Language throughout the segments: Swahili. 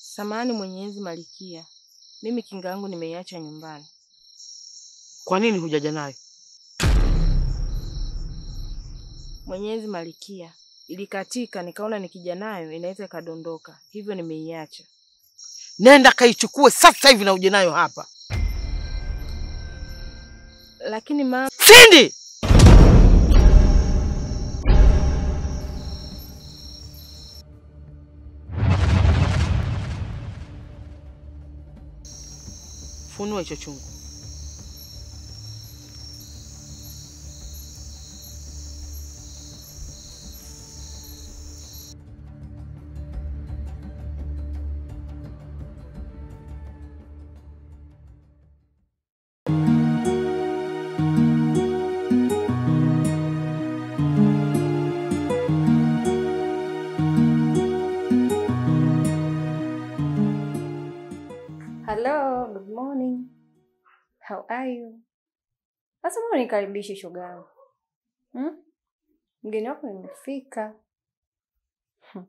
Samahani Mwenyezi Malikia, mimi kinga yangu nimeiacha nyumbani. Kwa nini hujaja nayo? Mwenyezi Malikia, ilikatika, nikaona nikija nayo inaweza ikadondoka, hivyo nimeiacha. Nenda kaichukue sasa hivi na uje nayo hapa. Lakini mama, Sindi! Funua hicho chungu. Hello, good morning. How are you? Sasa mbona nikaribishe shoga yangu? Hmm? Mgeni wako nimefika. Hmm.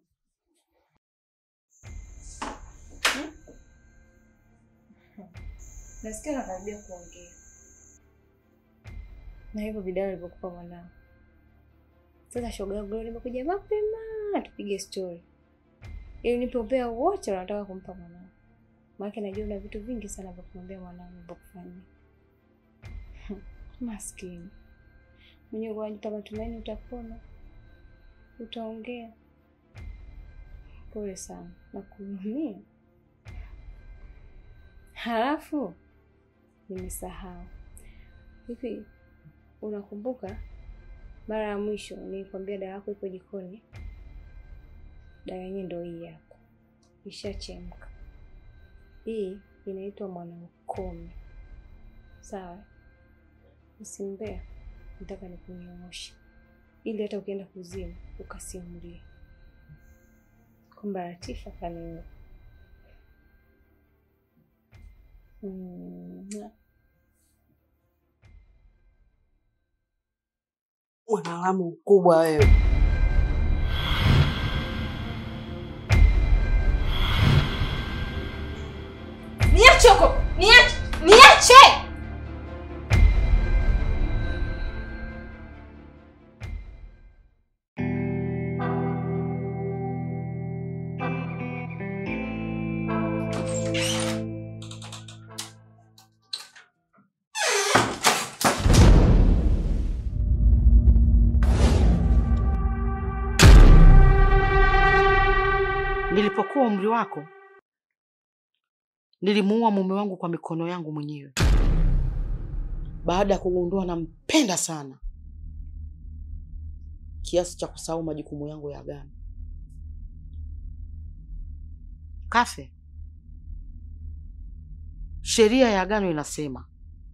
Hmm? Hmm. Nasikia nakaribia kuongea. Na hivyo vidao alivyokupa mwanao. Sasa shoga yangu leo nimekuja mapema tupige story. Ili nipe upea wote wanataka kumpa mwanao. Maana najua una vitu vingi sana vya kumwambia mwanangu vya kufanyia. Maskini. Mwenyewe unajipa matumaini utapona. Utaongea. Pole sana na kuumia. Halafu nimesahau. Hivi unakumbuka mara ya mwisho nilikwambia dawa yako iko jikoni? Dawa yenyewe ndio hii hapa. Ishachemka. Hii inaitwa Mwanamkome. Sawa? Usimbea, nataka nikunyooshe ili hata ukienda kuzimu ukasimulie kwamba Latifa kaniua. Mm. Mwanalamu mkubwa wewe. Niache huko! Niache! Niache! Nilipokuwa umri wako, nilimuua mume wangu kwa mikono yangu mwenyewe baada ya kugundua nampenda sana kiasi cha kusahau majukumu yangu ya agano. Kafe, sheria ya agano inasema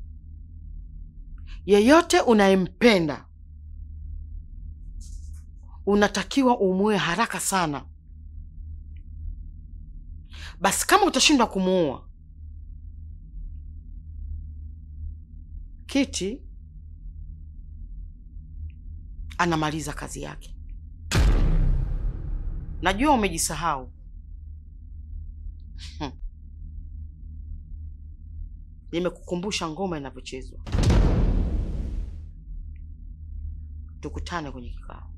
yeyote unayempenda unatakiwa umue haraka sana. Basi kama utashindwa kumuua, Kiti anamaliza kazi yake. Najua umejisahau. Hmm. Nimekukumbusha ngoma inavyochezwa. Tukutane kwenye kikao.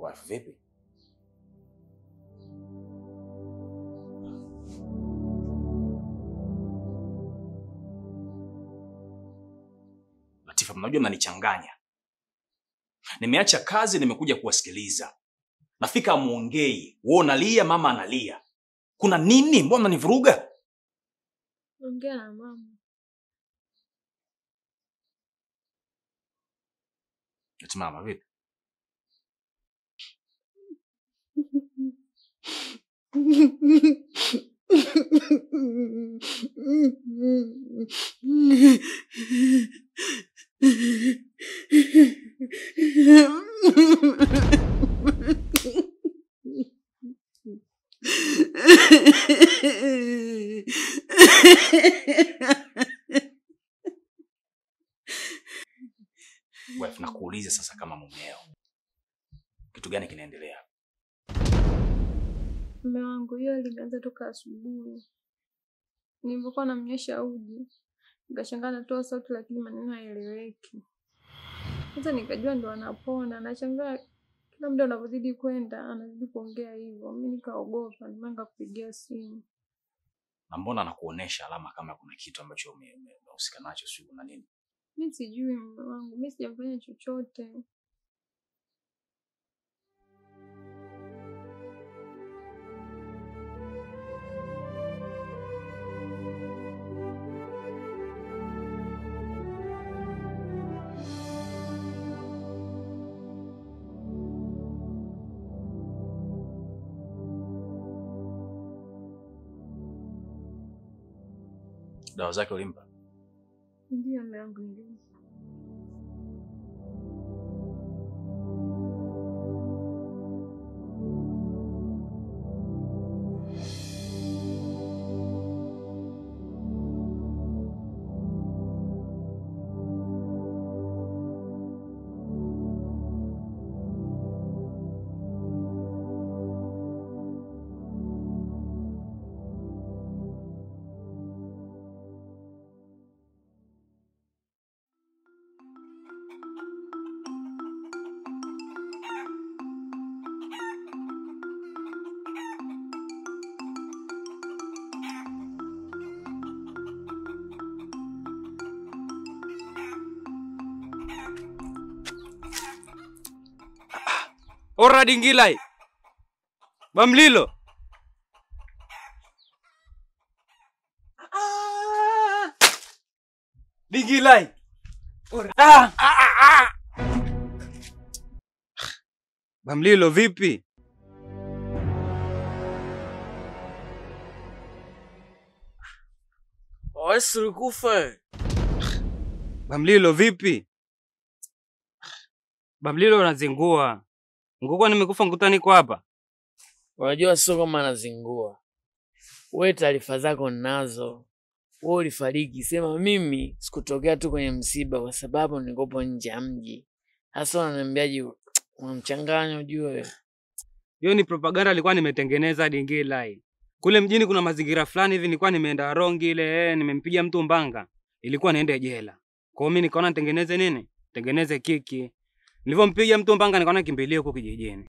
Wife vipi? Latifa, mnajua mnanichanganya. Nimeacha kazi, nimekuja kuwasikiliza. Nafika amuongei, wewe unalia, mama analia. Kuna nini? Mbona mnanivuruga? Ongea na mama. Eti mama vipi? Wife, nakuuliza sasa kama mumeo, kitu gani kinaendelea? Mume wangu hiyo limeanza toka asubuhi. Nilipokuwa namnyesha uji, nikashangaa natoa sauti lakini maneno hayaeleweki. Sasa nikajua ndo anapona, nashangaa kila muda unavyozidi kwenda anazidi kuongea hivyo. Mimi nikaogopa, ndio maana nikakupigia simu. Na mbona anakuonesha alama kama kuna kitu ambacho ume- ume- umehusika nacho, sio na nini? Mi sijui mume wangu, mi sijafanya chochote. Dawa zake ulimpa? Ndio mume wangu, ndio. Ora dingilai. Bamlilo. Dingilai. Ora. Ah, ah, ah, ah. Bamlilo vipi? Wesi ulikufa. Bamlilo vipi? Bamlilo unazingua. Ngukwa nimekufa nguta niko hapa. Unajua sio kama anazingua. We taarifa zako ninazo. We ulifariki, sema mimi sikutokea tu kwenye msiba kwa sababu nikopo nje ya mji. Hasa unaniambiaje? Unamchanganya ujue. Hiyo ni propaganda alikuwa nimetengeneza Dingilai. Kule mjini kuna mazingira fulani hivi nilikuwa nimeenda rongi ile, eh, nimempiga mtu mbanga. Ilikuwa niende jela. Kwa hiyo mimi nikaona nitengeneze nini? Tengeneze kiki. Nilivyompiga mtu mbanga nikaona kimbilie huko kijijini.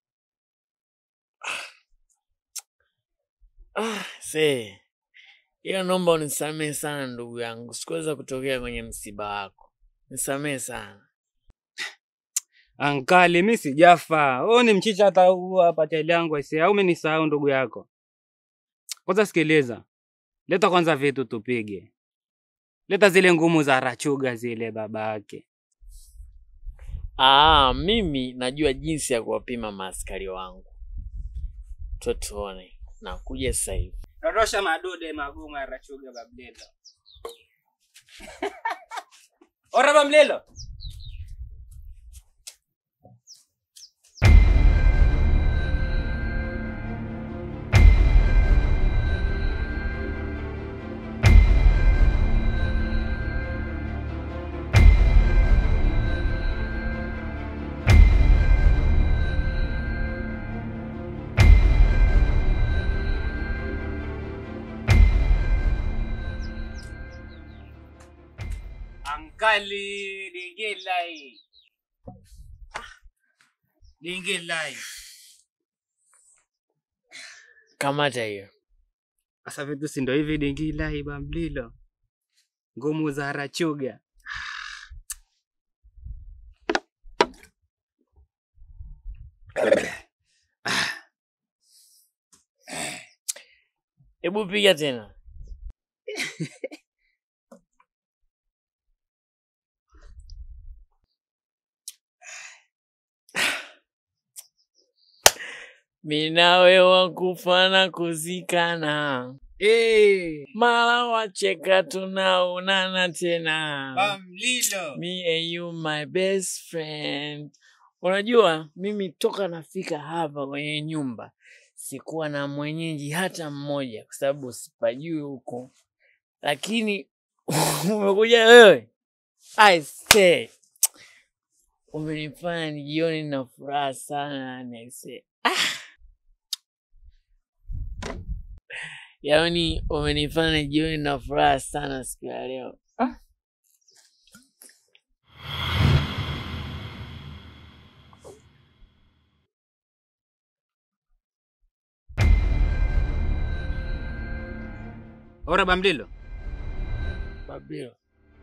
Ah, see. Ila naomba unisamehe sana ndugu yangu. Sikuweza kutokea kwenye msiba wako. Nisamehe sana. Ankali, mimi sijafa. Wewe ni mchicha hata huo hapa tele yangu aisee. Au umenisahau ndugu yako? Kwanza sikiliza. Leta kwanza vitu tupige. Leta zile ngumu za rachuga zile babake. Ah, mimi najua jinsi ya kuwapima maaskari wangu. Tuwe tuone. Nakuja sasa hivi. Dondosha madude magumu ya rachuga bablelo. Ora bamlelo. Ankali digilai. Dingi lai. Kamata hiyo. Sasa vitu si ndo hivi dingi lai bamlilo. Ngumu za harachuga. Hebu piga tena. Minawe wakufa na kuzikana, Eh, mara wacheka tunaonana tena. bamlilo. Me and you my best friend. Unajua mimi toka nafika hapa kwenye nyumba sikuwa na mwenyeji hata mmoja, kwa sababu sipajui huko, lakini umekuja wewe. I say umenifanya nijione na furaha sana yani I say ah. Yaani umenifanya nijione na furaha sana siku ya leo ah. Ora bamlilo. Babilo.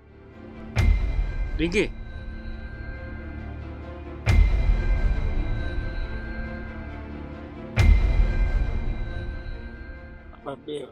Dingi. Babilo.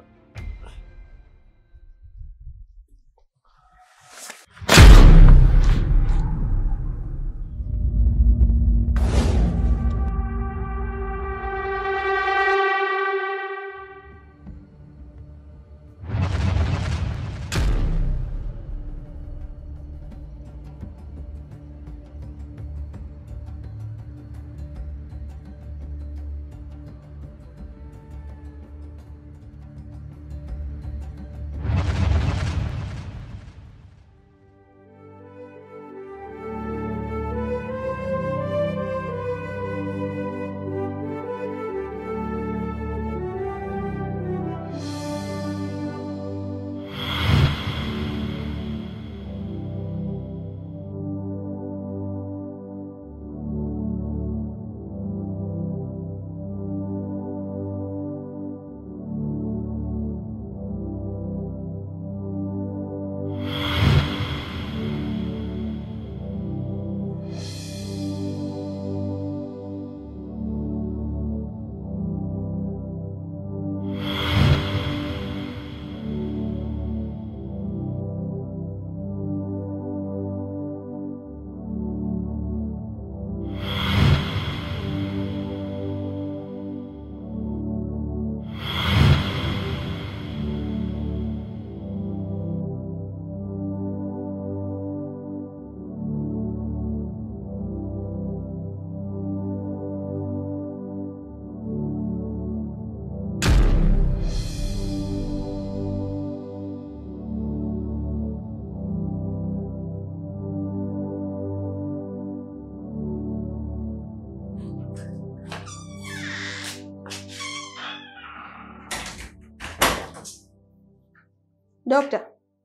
Dokta,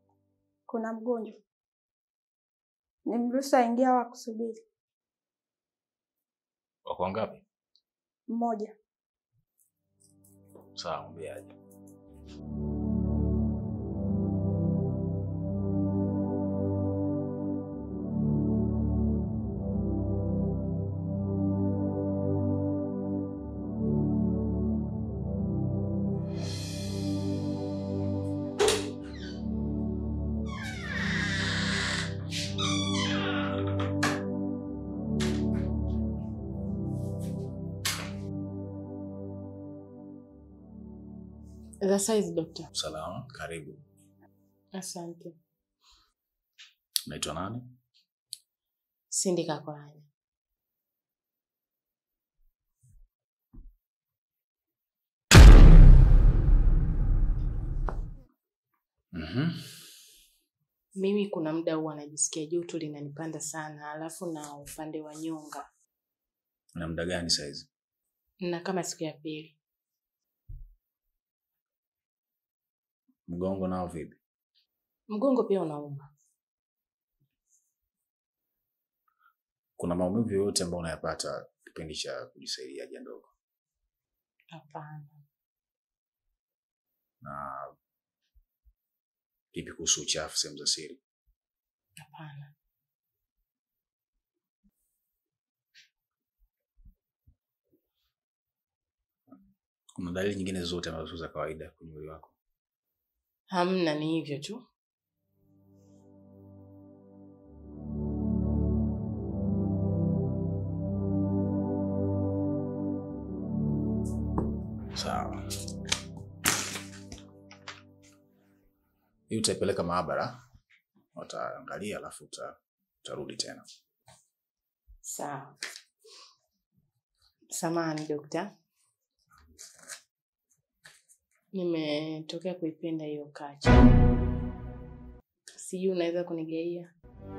kuna mgonjwa, nimruhusu aingia au akusubiri? Wako wangapi? Mmoja. Sawa, mwambie aje. The size doctor. Salama, karibu. Asante. Naitwa nani? Cindy Kakolanya. Mhm. Mimi kuna muda huwa najisikia joto linanipanda sana, alafu na upande wa nyonga Na muda gani saizi? na kama siku ya pili. Mgongo nao vipi? Mgongo pia unauma. Kuna maumivu yoyote ambayo unayapata kipindi cha kujisaidia haja ndogo. Hapana. Na vipi kuhusu uchafu sehemu za siri? Hapana. Kuna dalili nyingine zote ambazo sio za kawaida kwenye mwili wako? Hamna, ni hivyo tu. Sawa. Hii utaipeleka maabara, wataangalia alafu uta- utarudi tena. Sawa. Samahani dokta, nimetokea kuipenda hiyo kacha, sijui unaweza kunigaia?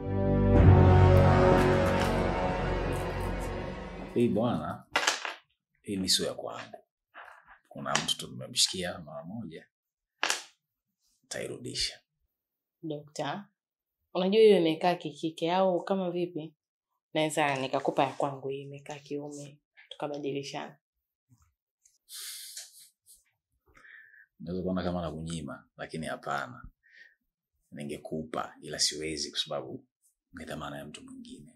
Hii bwana, hii ni sio ya kwangu. Kuna mtu tumemshikia mara moja, tairudisha. Dokta, unajua hiyo imekaa kikike au kama vipi? Naweza nikakupa ya kwangu, hii imekaa kiume, tukabadilishana. Unaweza kuona kama nakunyima, lakini hapana, ningekupa ila siwezi, kwa sababu ni dhamana ya mtu mwingine.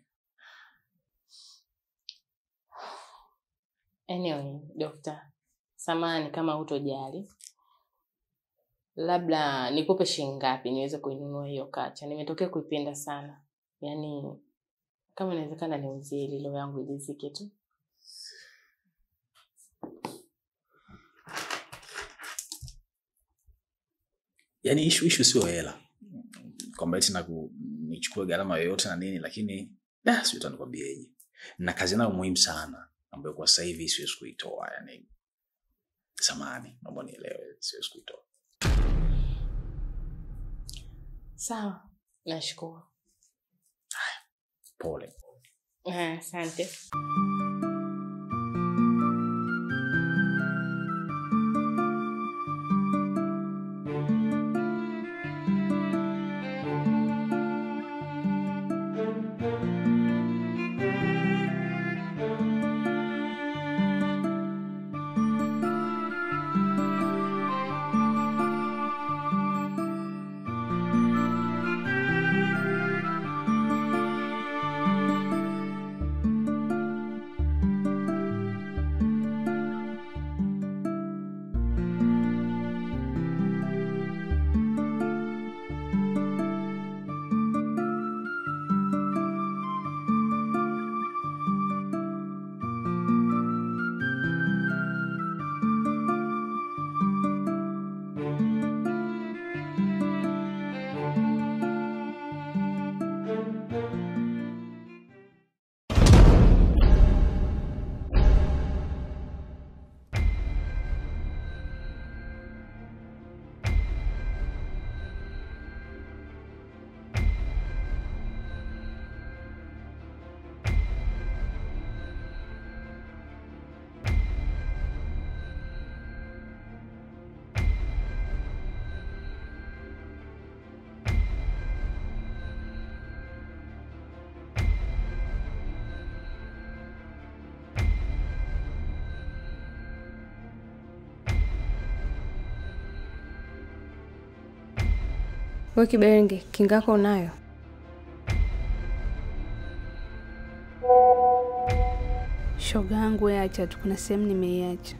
Anyway, dokta, samahani kama hutojali, labda nikupe shilingi ngapi niweze kuinunua hiyo kacha? Nimetokea kuipenda sana, yaani kama inawezekana niuzie ili roho yangu ilizike tu. Yaani ishu ishu sio hela, kwamba eti naku- nichukue gharama yoyote na nini, lakini da, sijui hata nikwambieje, na kazi nayo muhimu sana ambayo kwa sasa hivi siwezi kuitoa. Yani samani, naomba nielewe, siwezi kuitoa. Sawa, nashukuru. Pole. Ah, Asante. We Kiberenge, kingako unayo? Shoga yangu we acha tu, kuna sehemu nimeiacha.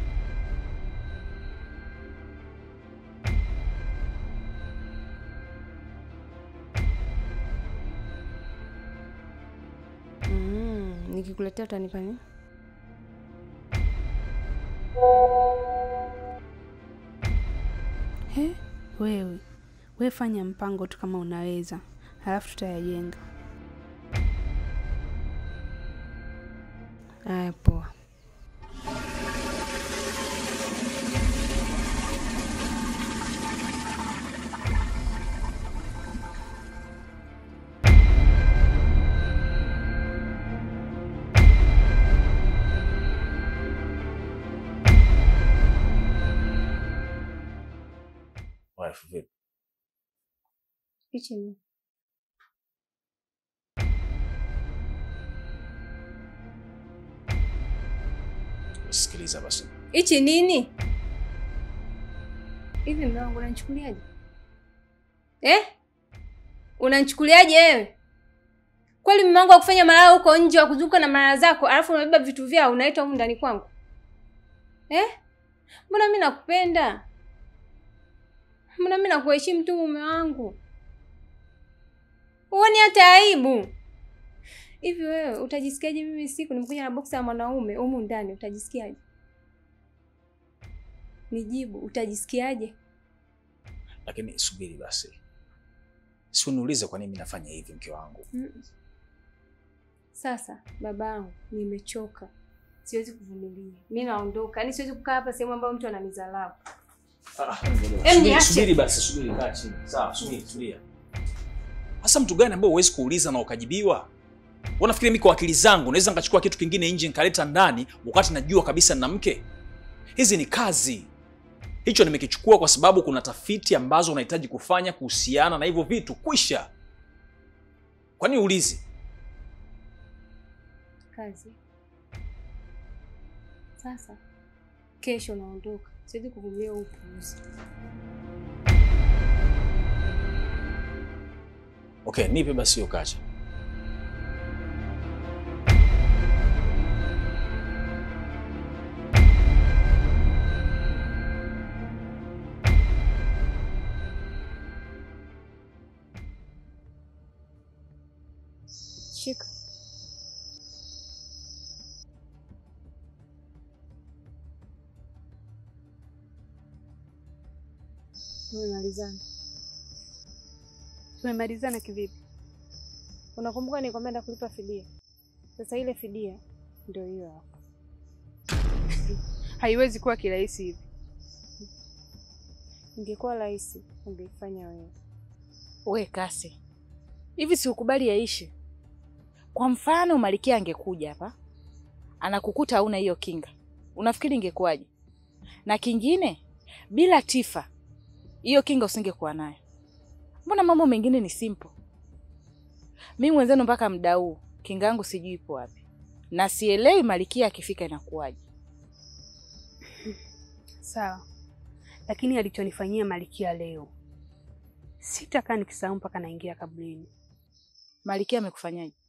Mm, nikikuletea utanipa nini? He, wewe we fanya mpango tu kama unaweza, halafu tutayajenga. Aya, poa. Wife, vipi? Picha ni sikiliza basi. Hichi nini? Hivi mume wangu unanichukuliaje? Eh? Unanichukuliaje wewe? Kweli mume wangu akufanya malaya huko nje wa kuzunguka na malaya zako, alafu unabeba vitu vyao unaita humu ndani kwangu? Eh? Mbona mimi nakupenda? Mbona mimi nakuheshimu tu mume wangu? Uone hata aibu. Hivi wewe utajisikiaje mimi siku nimekuja na boksi ya mwanaume humu ndani utajisikiaje? Nijibu, utajisikiaje? Lakini subiri basi, si uniulize kwa nini mimi nafanya hivi, mke wangu. Mm. Sasa babangu, nimechoka, siwezi kuvumilia. Mi naondoka, yaani siwezi kukaa hapa sehemu ambayo mtu ananizalau. Em, Subiri, niache. subiri basi, subiri, kaa chini. Sawa, subiri, tulia. Hasa mtu gani ambao huwezi kuuliza na ukajibiwa? Unafikiri mimi kwa akili zangu naweza nikachukua kitu kingine nje nikaleta ndani wakati najua kabisa nina mke? Hizi ni kazi. Hicho nimekichukua kwa sababu kuna tafiti ambazo unahitaji kufanya kuhusiana na hivyo vitu. Kwisha. Kwa nini uulizi? Kazi. Sasa kesho naondoka, siwezi kuvumilia huu upuuzi. Okay, nipe basi hiyo kacha. Shika. Tumemalizana. Tumemalizana kivipi? Unakumbuka nilikwambia nenda kulipa fidia? Sasa ile fidia ndio hiyo hapo. Haiwezi kuwa kirahisi hivi. Ingekuwa rahisi ungeifanya wewe. We kasi hivi, si ukubali yaishe. Kwa mfano Malikia angekuja hapa anakukuta hauna hiyo kinga, unafikiri ingekuwaje? Na kingine, bila Tifa hiyo kinga usingekuwa nayo. Mbona mambo mengine ni simple. Mi mwenzenu mpaka muda huu kinga yangu sijui ipo wapi, na sielewi Malikia akifika inakuwaje. Sawa, lakini alichonifanyia Malikia leo sitakaa nikisahau mpaka naingia kaburini. Malikia amekufanyaje?